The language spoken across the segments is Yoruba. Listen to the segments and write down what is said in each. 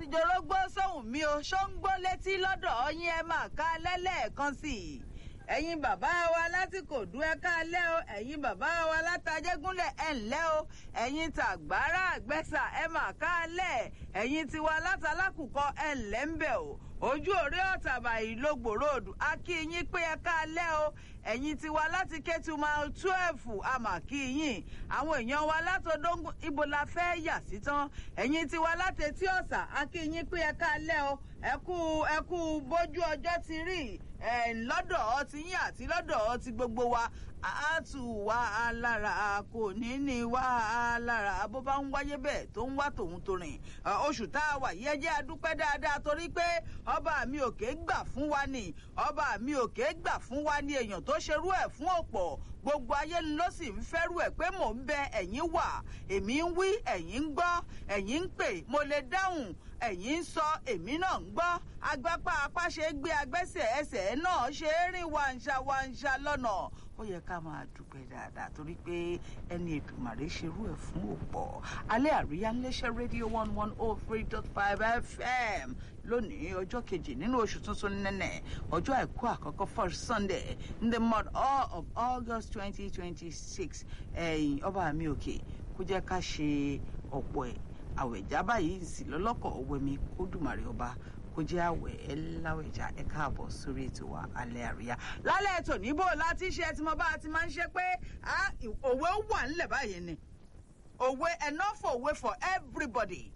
jorógbó sóhùn mi o ṣó ń gbó létí lọ́dọ̀ yín ẹ máa ká lẹ́lẹ́ẹ̀kan sí i ẹ̀yin bàbá wa láti kò dú ẹ káalẹ́ o ẹ̀yin bàbá wa látàjẹ́gúnlẹ̀ ẹ ǹlẹ́ o ẹ̀yin tàgbára àgbẹ̀sà ẹ máa káalẹ́ ẹ̀yin tiwa látàlákùkọ ẹ ǹlẹ́ ń bẹ̀ o ojú òré ọ̀tàbà ìlógbò ròdù a kí yín pé ẹ káalẹ́ o ẹ̀yin tiwa láti kétùmá twelve àmà kí yín àwọn èèyàn wa látọdọ́ngún ibo la fẹ́ yà sí tán ẹ̀yin tiwa láti etí ọ̀sà a kí yín pé ẹ káalẹ́ o ẹ kú ẹ kú bójú ọjọ́ ti rí ẹ̀ lọ́dọ̀ ọtí yín àti lọ́dọ̀ ọtí gbogbo wa a tù wá lára kò ní ní wá lára bó bá ń wáyé bẹ́ẹ̀ tó ń wá tòun tó rìn oṣù tá a wà yẹ jẹ́ adúpẹ́ dáadáa torí pé ọba mi òkè gbà fún wa ni ọba mi òkè gbà fún wa ni èèyàn tó ṣerú ẹ̀ fún ọ̀pọ̀ gbogbo ayé ló sì ń fẹ́rù ẹ̀ pé mò ń bẹ ẹ̀yin wà èmi ń wí ẹ̀yin ń gbọ́ ẹ̀yin ń pè mo lè dáhùn ẹ̀yin ń sọ èmi náà ń gbọ́ agbápá apá ṣe gbé agbẹ́sẹ̀ ẹsẹ̀ náà ṣe é rìn wàǹṣà wàǹṣà lọ́nà ó yẹ ká máa dúpẹ́ dáadáa torí pé ẹni ètùmàrè ṣerú ẹ̀ fún òpọ̀ alẹ́ àríyá ńlẹ́ṣẹ́ rédíò one one oh three dot five fm lónìí ọjọ́ kejì nínú oṣù tuntun nẹ́nẹ̀ ọjọ́ àìkú àkọ́kọ́ first sunday in the month of august twenty twenty six ẹ̀yìn ọba mi òkè kó jẹ́ ká ṣe ọ̀pọ̀ ẹ̀ àwẹ̀já báyìí sì lọ́lọ́kọ̀ ọ̀wẹ́mi kó dùmàrè ọba kó jẹ́ àwẹ̀ ẹ láwẹ̀já ẹ káàbọ̀ sórí ètò wa alẹ́ àríyá. lálẹ́ ètò níbò láti ṣe tí mo bá ti máa ń ṣe pé òwe wà ńlẹ̀ báyìí ni òwe enough òwe for everybody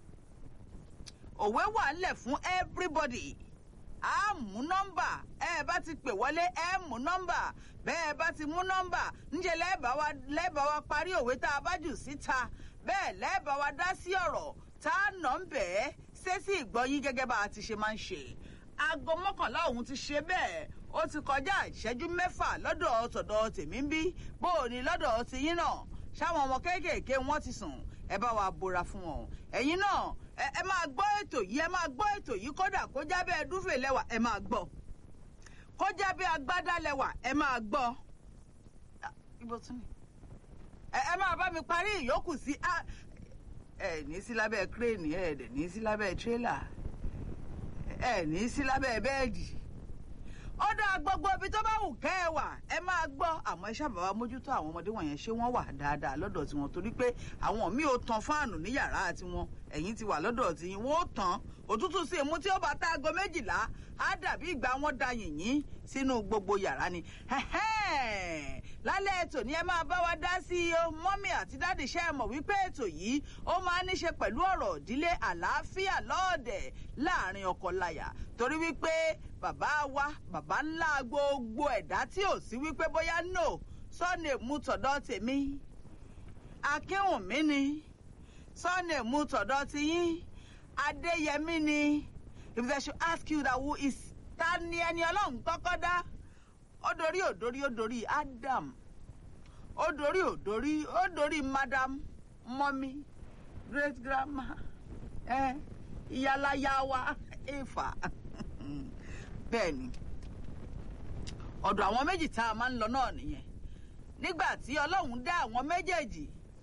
òwe wà ńlẹ̀ fún everybody a mú nọ́mbà ẹ bá ti pè wọlé ẹ mú nọ́mbà bẹ́ẹ̀ bá ti mú nọ́mbà ńjẹ́ lẹ́ẹ̀bà wa lẹ́ẹ̀bà wa parí òwe tá a bá jù síta bẹ́ẹ̀ lẹ́ẹ̀bà wa dá sí ọ̀rọ̀ tá a nà ń bẹ̀ẹ́ ṣé sí ìgbọ́yín gẹ́gẹ́ bá a ti ṣe máa ń ṣe aago mọ́kànlá òun ti ṣe bẹ́ẹ̀ ó ti kọjá ìṣẹ́jú mẹ́fà lọ́dọ̀ tọ̀dọ̀ tèmi ń bí bó o ní lọ́dọ̀ tiyín náà ṣáwọn ọmọ kéékèèké wọn ti sùn ẹ bá wa bora fún wọn ẹ̀yin náà ẹ máa gbọ́ ètò yìí ẹ máa gbọ́ ètò yìí kódà kó já bẹ́ẹ̀ dúfè lẹ́wà ẹ máa gbọ́ kó já bẹ́ẹ̀ agbádá lẹ́wà ẹ máa gbọ́ ibo tún ni ẹ máa bá mi parí ìyókù sí ẹ ní sí lábẹ́ kírèènì ẹ dẹ̀ ní sí lábẹ́ tírélà ẹ ní sí lábẹ́ bẹ́ẹ̀dì ó dá gbogbo ibi tó bá wù kẹ́ ẹ wà ẹ máa gbọ́ àmọ́ ẹ ṣàbà wa mójútó àwọn ọmọdé wọ̀nyẹn ṣé wọ́n wà dáadáa lọ́dọ̀ tiwọn torí pé àwọn míì ò tan fáànù ní yàrá tiwọn ẹ̀yìn ti wà lọ́dọ̀ tiwọn wọ́n ó tàn òtútù sí imú tí ó bá tá aago méjìlá á dàbí ìgbà wọn da yìnyín sínú gbogbo yàrá ni lálẹ́ ètò ni ẹ máa bá wa dá sí o mọ́mí àti dáàdì ṣe é mọ̀ wípé ètò yìí ó máa ní ṣe pẹ̀lú ọ̀rọ̀ ìdílé àlàáfíà lọ́ọ̀dẹ̀ láàrin ọkọ-láyà torí wípé bàbá wa bàbá ńlá gbogbo ẹ̀dá tí ò sí wípé bóyá no sọ́ọ̀nì mú tọ̀dọ̀ tèmi akínwùmí ni sọ́ọ̀nì mú tọ̀dọ̀ tiyín adéyẹmí ni if they should ask you that who is ta ni ẹni ọlọ́run kọ́kọ́ dá ó dorí ò dorí ó dorí adam ó dorí ò dorí ó dorí madam mọ́mí great grandma ẹ ìyálàyà wa Éfà bẹ́ẹ̀ ni ọ̀dọ̀ àwọn méjì tá a máa ń lọ náà nìyẹn nígbà tí ọlọ́run dá àwọn méjèèjì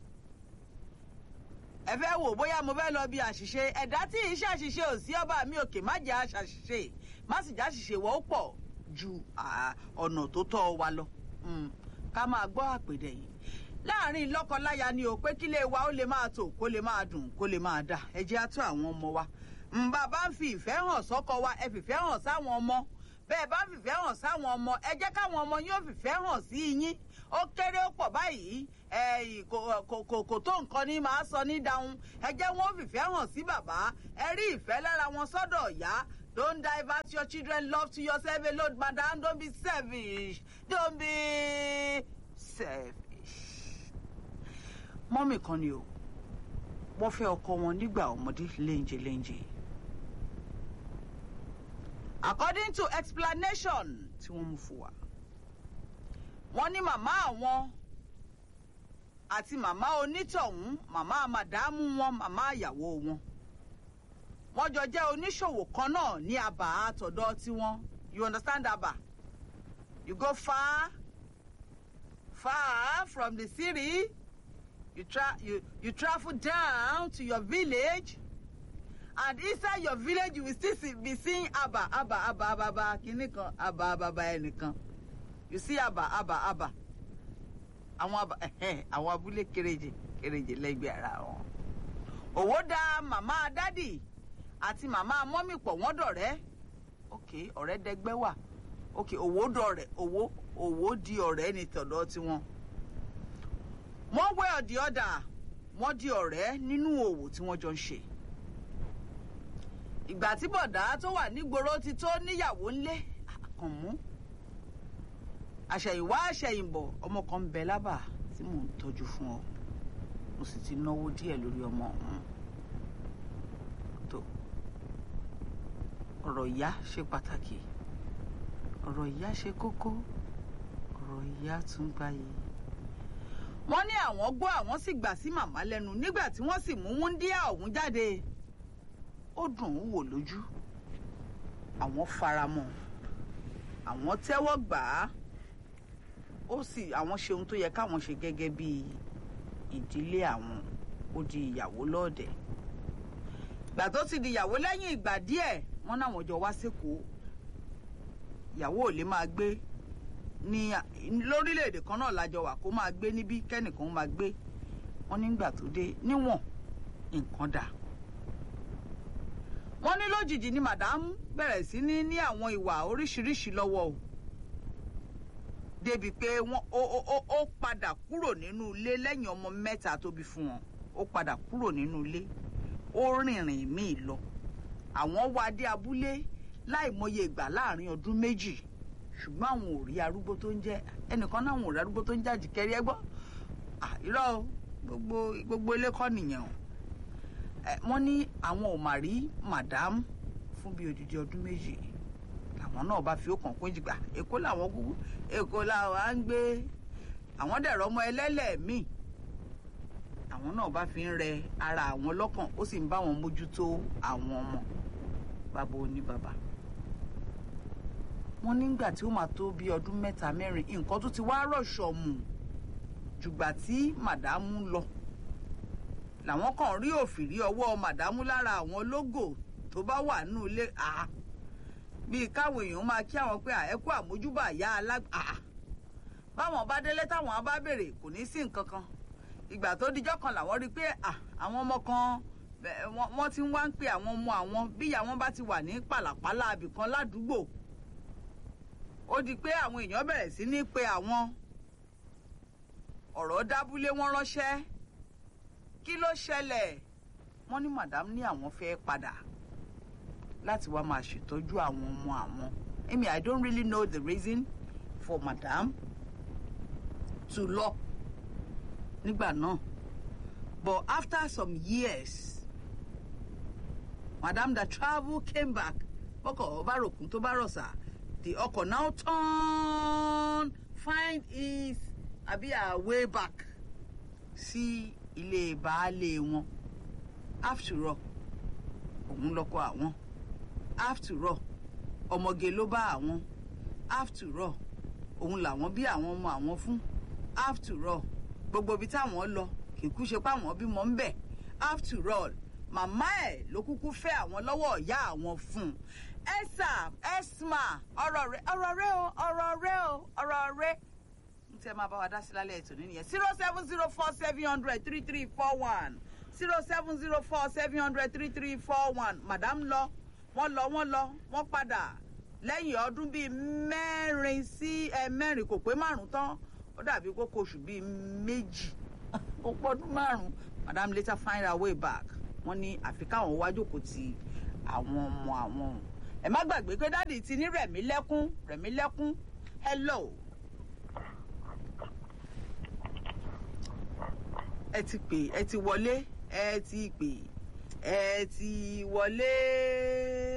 ẹ fẹ́ wò bóyá mo fẹ́ lọ bí àṣìṣe ẹ̀dá tí ì ṣàṣìṣe ò sí ọba mi òkè má jẹ́ àṣàṣìṣe má sì já ṣìṣe wọ́n pọ̀ ju ọ̀nà tó tọ́ wa lọ ká máa gbọ́ àpèdè yìí láàrin lọ́kọ-láya ni ò pé kílé wa ó lè máa tò kó lè máa dùn kó lè máa dà ẹ jẹ́ á tó àwọn ọmọ wa bàbá ń fi ìfẹ́ hàn sọ́kọ wa ẹ fìfẹ́ hàn sáwọn ọmọ bẹ́ẹ̀ bá ń fìfẹ́ hàn sáwọn ọmọ ẹ jẹ́ káwọn ọmọ yóò fìfẹ́ hàn sí yín ó kéré ó pọ̀ báyìí kò tó nǹkan ní máa sọ ní dáhùn ẹ jẹ́ wọn fìfẹ́ hàn sí bàbá ẹ rí ìfẹ́ lára wọn sọ́dọ̀ ìyá don't divert your children love to yourself alone madam don't be selfish don't be selfish. mọ́mì kan ni o wọ́n fẹ́ ọkọ wọn nígbà ọmọdé léńjẹ léńjẹ according to explanation tí wọ́n mú fún wa wọ́n ní màmá àwọn àti màmá onítọ̀hún màmá màdámù wọn màmá ìyàwó wọn wọ́n jọ jẹ́ oníṣòwò kan náà ní àbá àtọ̀dọ̀ tiwọn you understand àbá you go far far from the city you, tra you, you travel down to your village and inside your village you will still see, be seeing aba aba aba aba aba kìíní kan aba aba aba ẹnìkan you see aba aba aba àwọn aba ẹhẹn àwọn abúlé kéréje kéréje lẹ́gbẹ̀ẹ́ ara wọn. òwò da màmá dádì àti màmá mọ́mì pọ̀ wọ́n dọ̀rẹ́ ok ọ̀rẹ́ dẹgbẹ́ wà ok òwò dọ̀rẹ́ òwò òwò di ọ̀rẹ́ ní tọ̀dọ̀ tiwọn. wọ́n wẹ́ ọ̀dì ọ̀dà wọ́n di ọ̀rẹ́ nínú òwò tí wọ́n jọ ń ṣe. ìgbà tí bọ̀dá tó wà nígboro ti tó níyàwó ńlé àkànmú àṣẹ̀yìnwá àṣẹ̀yìnbọ̀ ọmọ kan ń bẹ lábà tí mò ń tọ́jú fún ọ mo sì ti náwó díẹ̀ lórí ọmọ ọ̀hún tó ọ̀rọ̀ ìyá ṣe pàtàkì ọ̀rọ̀ ìyá ṣe kókó ọ̀rọ̀ ìyá tún gbáyé. wọ́n ní àwọn gbọ́ àwọn sì gbà sí màmá lẹ́nu nígbà tí wọ́n sì mú wúńdíá ọ̀hún jáde ó dùn ún wò lójú àwọn faramọ́ àwọn tẹ́wọ́ gbà á ó sì àwọn ṣe ohun tó yẹ káwọn ṣe gẹ́gẹ́ bí ìdílé àwọn ó di ìyàwó lọ́ọ̀dẹ̀ gbà tó ti di ìyàwó lẹ́yìn ìgbà díẹ̀ wọ́n náwọn jọ wá sékòó ìyàwó ò lè máa gbé ní lórílẹ̀‐èdè kan náà lájọ wà kó máa gbé níbí kẹ́nìkan máa gbé wọ́n nígbà tó dé níwọ̀n nǹkan dà wọ́n ní lójijì ni màdámù bẹ̀rẹ̀ sí ní ní àwọn ìwà oríṣiríṣi lọ́wọ́ o débi pé wọ́n ó ó ó padà kúrò nínú ilé lẹ́yìn ọmọ mẹ́ta tó bí fún wọn ó padà kúrò nínú ilé ó rìnrìn míì lọ àwọn wá dé abúlé láìmọye ìgbà láàrin ọdún méjì ṣùgbọ́n àwọn ò rí arúgbó tó ń jẹ́ ẹnìkan náà àwọn ò rí arúgbó tó ń jàjì kẹrí ẹgbọ́n irọ́ gbogbo gbogbo ilé kọ́ nìyẹn o wọ́n ní àwọn ò mà rí màdámù fún bíi odidi ọdún méjì làwọn náà bá fi ó kàn kún jìgbà èkó làwọn kúkú èkó làwọn á ń gbé àwọn dẹ̀rọ ọmọ ẹlẹ́lẹ̀ míì àwọn náà bá fi ń rẹ ara àwọn lọ́kàn ó sì ń bá wọn mójútó àwọn ọmọ bàbá oní bàbá wọn nígbà tí ó máa tó bí ọdún mẹ́ta mẹ́rin nǹkan tó ti wá rọ̀ṣọ̀ mù jùgbà tí màdámù lọ làwọn kan rí òfìrí ọwọ́ màdámù lára àwọn lógò tó bá wà nínú ilé àá bíi káwọn èèyàn máa kí àwọn pé àẹ́kú àmójúbà yá alágbà báwọn bá délé táwọn bá béèrè kò ní sí nǹkan kan ìgbà tó dijọ́ kan làwọn rí i pé àwọn ọmọ kan wọ́n ti ń wá ń pe àwọn ọmọ àwọn bíyà wọn bá ti wà ní pàlàpàlà abìkan ládùúgbò ó di pé àwọn èèyàn bẹ̀rẹ̀ sí ní pe àwọn ọ̀rọ̀ dábúlé wọn ránṣẹ́ kí ló ṣẹlẹ̀ wọ́n ní madam ní àwọn fẹ́ padà láti wá máa ṣètọ́jú àwọn ọmọ àwọn amy i don't really know the reason for madam to lọ nígbà náà but after some years madam that travel came back bọ́kọ̀ ọba rògùn tó bá rọ̀ṣà the ọkọ̀ now turn find his àbí her way back sí ilé baálé wọn after all òun lọkọ àwọn after all ọmọge ló bá àwọn after all òun làwọn bí àwọn ọmọ àwọn fún after all gbogbo ibi táwọn lọ kìkú ṣe pé àwọn bímọ ń bẹ̀ after all màmá ẹ̀ ló kúkú fẹ́ àwọn lọ́wọ́ ìyá àwọn fún un ẹ̀sà ẹ̀smà ọ̀rọ̀ rẹ ọ̀rọ̀ rẹ o ọ̀rọ̀ rẹ o ọ̀rọ̀ rẹ n tẹ́ máa bá wa dá sí lálẹ́ ètò nìyẹn zero seven zero four seven hundred three three four one zero seven zero four seven hundred three three four one madam lọ wọ́n lọ wọ́n lọ wọ́n padà lẹ́yìn ọdún bíi mẹ́rin sí ẹ mẹ́rin kò pé márùn tán ó dàbí kókó oṣù bíi méjì ó pọ́dún márùn madam later find her way back wọ́n ní àfi káwọn wá jókòó ti àwọn ọmọ àwọn ẹ má gbàgbé pé dáàdi ti ní rẹ̀mí lẹ́kún rẹ̀mí lẹ́kún hello. ẹ ti pè ẹ ti wọlé ẹ ti pè ẹ ti wọlé.